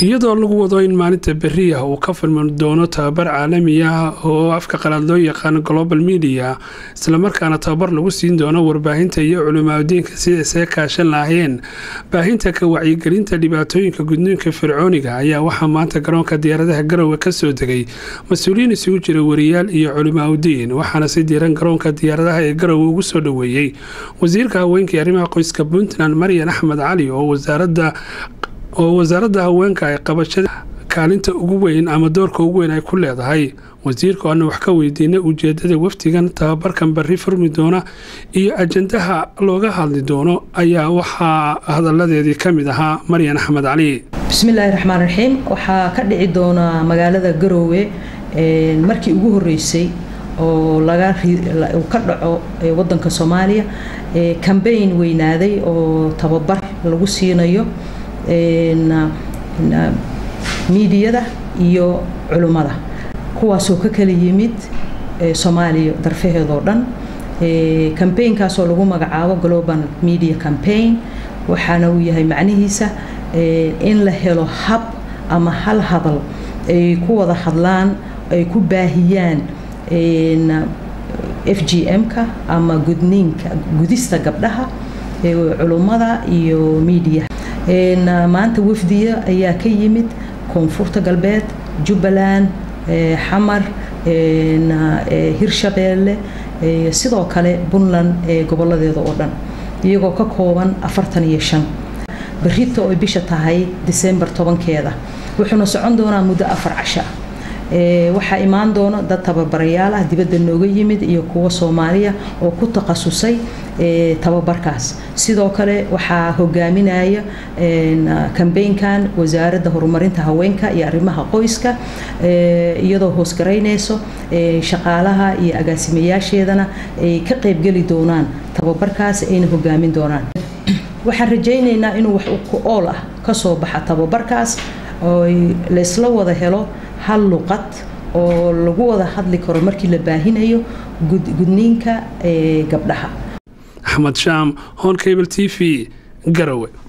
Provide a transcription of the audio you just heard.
iyadoo lagu wado in maalinta beriah uu ka furmi doono tababar caalami ah oo afka qalaad loo yaqaano global media islamarkaana tababar lagu siin doono warbaahinta iyo culimaadudiinka sida isaga kaashan lahaayeen baahinta ka wacyigelinta dhibaatooyinka gudniinka fircooniga ayaa waxaa maanta garoonka diyaaradaha garowe kasoo degay mas-uuliyiin isugu jira wariyaal iyo culimaadudiin waxaana si diiran garoonka diyaaradaha ee garowe ugu soo dhoweeyey wasiirka haweenkai arrimaha qoyska puntland maryan axmed cali oo wasaaradda oo wasaaradda haweenka ay qabashada kaalinta ugu weyn ama doorka ugu weyn ay ku leedahay wasiirka oana wax ka weydiinay ujeedada wafdigan tababarkan bari furmi doona iyo ajandaha looga hadli doono ayaa waxaa hadaladeedii ka mid ahaa maryan axmed cali bismillaahi raxmaan raxiim waxaa ka dhici doona magaalada garoowe markii ugu horeysay oo uu ka dhaco wadanka soomaaliya cambayn weynaaday oo tababar lagu siinayo miidiyada iyo culummada kuwaasoo ka kala yimid soomaaliya darfaheedoo dhan cambaynkaasoo lagu magacaabo global media campaign waxaana uu yahay macnihiisa in la helo hab ama hal hadal ay ku wada hadlaan ay ku baahiyaan f g m-ka ama gudniinka gudista gabdhaha culummada iyo miidiyaha maanta wafdiya ayaa ka yimid koonfurta galbeed jubbaland xamar hirshabeelle sidoo kale puntland goboladeeda oo dhan iyagoo ka kooban afartan iyo shan berita oy bisha tahay disembar tobankeeda wuxuuna socon doonaa muddo afar casha waxaa imaan doono dad tababarayaal ah dibadda nooga yimid iyo kuwa soomaaliya oo ku takhasusay tababarkaas sidoo kale waxaa hogaaminaya kambeynkan wasaaradda horumarinta haweenka iyo arrimaha qoyska iyadoo hoosgaraynayso shaqaalaha iyo agaasimayaasheedana ay ka qaybgeli doonaan tababarkaas ayna hogaamin doonaan waxaan rajaynaynaa inuu wax ku ool ah kasoo baxa tababarkaas oo laysla wada helo hal luqad oo lagu wada hadli karo markii la baahinayo gudniinka gabdhaha axmed shaam hon cable t v garowe